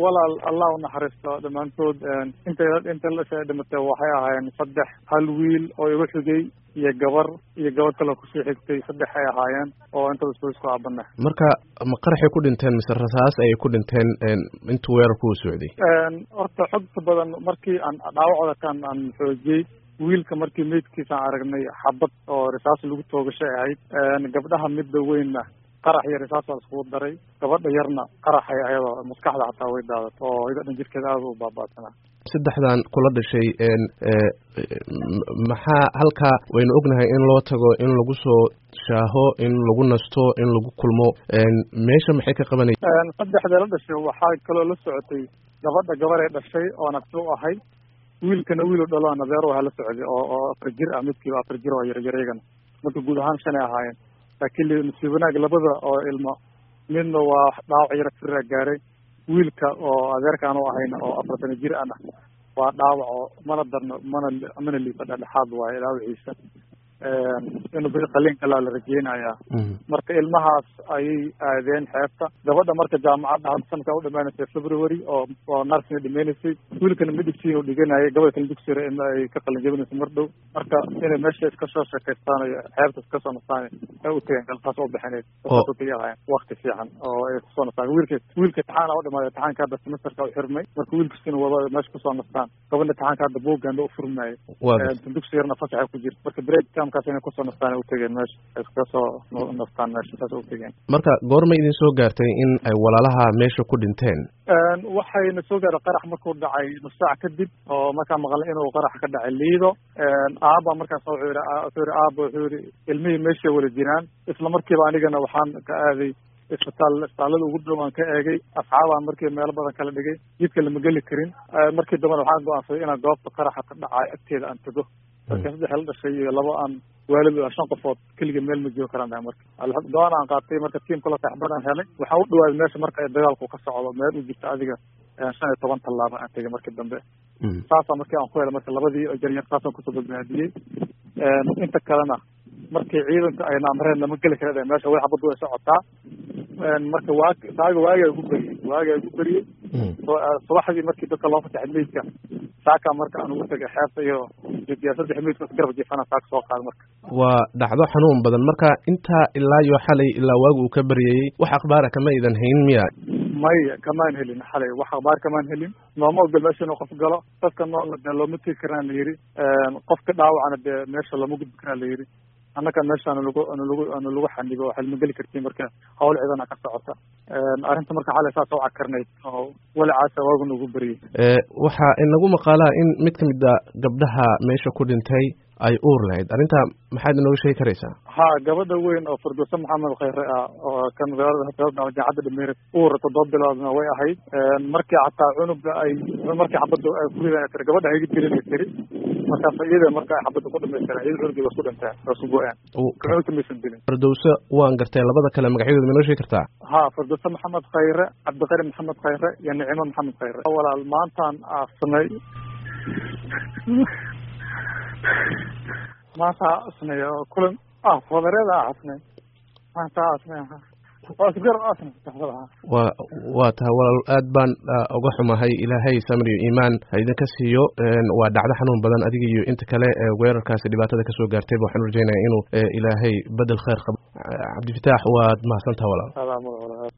walaal allah unaxariisto dhammaantood inta inta lasha dhimatay waxay ahaayeen saddex hal wiil oo igu xigay iyo gabar iyo gabar kale kusii xigtay saddex ay ahaayeen oo intaba isku isku aabana marka ma qaraxay ku dhinteen mise rasaas ayay ku dhinteen intuu weerarku u socday horta xogta badan markii aan dhaawacooda kan aan xoojiyey wiilka markii meydkiisa aan aragnay xabad oo risaas lagu toogashay ahayd gabdhaha midda weynna qarax iyo risaas waa iskugu daray gabadha yarna qaraxay ayadoo maskaxda xataa way daadato oo ida dhan jirkeeda aada u baabaasanaa saddexdan kula dhashay maxaa halkaa waynu ognahay in loo tago in lagu soo shaaho in lagu nasto in lagu kulmo meesha maxay ka qabanay saddexda la dhashay waxaa kaloo la socotay gabadha gabaray dhashay oo nafti u ahay wiilkana wiilu dhalo nadeero waha la socday oo oo afar jir ah midkiiba afar jir oo yaryarygana marka guud ahaan shanay ahaayeen laakiin nasiib wanaag labada oo ilmo midna waa dhaawac yara firra gaaray wiilka oo adeerkaan u ahayna oo afartana jir ana waa dhaawac oo mana darno mana mana liifa dhexdhexaad waayo dhaawaciisa inuu bixi qaliin kalaa la rajeynayaa marka ilmahaas ayay aadeen xeebta gabadha marka jaamacadda hadda sanadkaa u dhamaanaysay february oo oo nursina dhimaynaysay wiilkana medicine uu dhiganayay gabadha kale dugsiga in ay ka qalin jabinayso mar dhow marka inay meesha iska soo sheekaystaan iyo xeebta iska soo nastaan ay u tageen galkaas u bixineyd ahaayeen wakti fiican oo ay kusoo nastaan wiilka wiilka taxaana u dhamaaday taxaanka hadda semesterka u xirmay marka wiilkiisina wada meesha kusoo nastaan gabadha taxaanka hadda buuganda u furmaayo dugsi yarna fasaxa ku jirta marka break camkaas inay kusoo nastaan u tegeen meesha iska soo nastaan meesha saas u tegeen marka goorma idin soo gaartay in ay walaalaha meesha ku dhinteen waxayna soo gaaray qarax markuu dhacay nus saac kadib oo markaa maqlay inuu qarax ka dhacay liido aaba markaas wuxuu yihi wuxuu yihi aaba wuxuu yihi ilmihii meeshay wada jiraan isla markiiba anigana waxaan ka aaday isbitaal isbitaallada ugu dhow aan ka eegay asxaabaan markii meelo badan kala dhigay jidka lama geli karin markii dambena waxaan go-aansaday inaan goobta qaraxa ka dhacay agteeda aan tago marka saddex la dhashay iyo laba aan waalid shan qofood keliga meel ma joogi karaan dhahay marka go-aan aan qaatay marka tiimkula saxbad aan helay waxaan u dhawaaday meesha marka ay dagaalku ka socdo meel u jirta adiga shan iyo toban tallaaba aan tegay markii dambe saasaa markii aan ku helay marka labadii jaryar saasaan kusoo badbaadiyey inta kalena markii ciidanka ayna amreen lama geli kara meesha way xabaddu way socotaa marka waa saaga waagaa igu beriyey waagaa igu beriyey subaxdii markii dadka loo fasaxay meydka saakaa marka aan ugu tegay xeebta iyo saddex meydka garab jifana saaka soo qaada marka waa dhacdo xanuun badan marka intaa ilaa iyo xalay ilaa waagu uu ka baryayey wax akhbaara kama idan hayn miya maya kamaan helin xalay wax akhbaar kamaan helin nooma ogol meesha inuu qof galo dadka noola dee looma tegi karaan la yidhi qofka dhaawacana dee meesha lama gudbi karaan la yidhi annaka meesha anu lagu anu lagu anu lagu xanibo waxaad ma geli kartiin marka hawl ciidana ka socota arrinta marka xalay saas u cakarnayd oo walacaasa waagu nagu beriyey waxaa inagu maqaalaa in mid ka mid a gabdhaha meesha ku dhintay ay uur lahayd arrinta maxaad inooga sheegi karaysaa ha gabadha weyn oo firdowse maxamed khayre ah oo ka magaalada jaacadda dhameere uur toddoba biloodna way ahayd markii xataa cunuga ay markii xabadda ay kuridan tiri gabadha hayga jirin ay tiri markaas iyada marka ay xabadda ku dhamaystireen iyada cunugii waa isku dhinteen waa isku go-een cunugta maysan dilin firdowse waan gartay labada kale magacyadooda ma inoo sheegi kartaa ha firdowse maxamed khayre cabdiqari maxamed khayre iyo nicimo maxamed khayre walaal maantaan aasnay maanta asnay oo kulan ah wadareeda asnay maanta asnay wa waa tahay walaal aad baan uga xumahay ilaahay samriyo iimaan ha idinka siiyo waa dhacdo xanuun badan adiga iyo inta kale weerarkaasi dhibaatada kasoo gaartayba waxaan rajaynaya inuu ilaahay bedel kheyr qabo cabdifitaax waad mahadsantaha walaal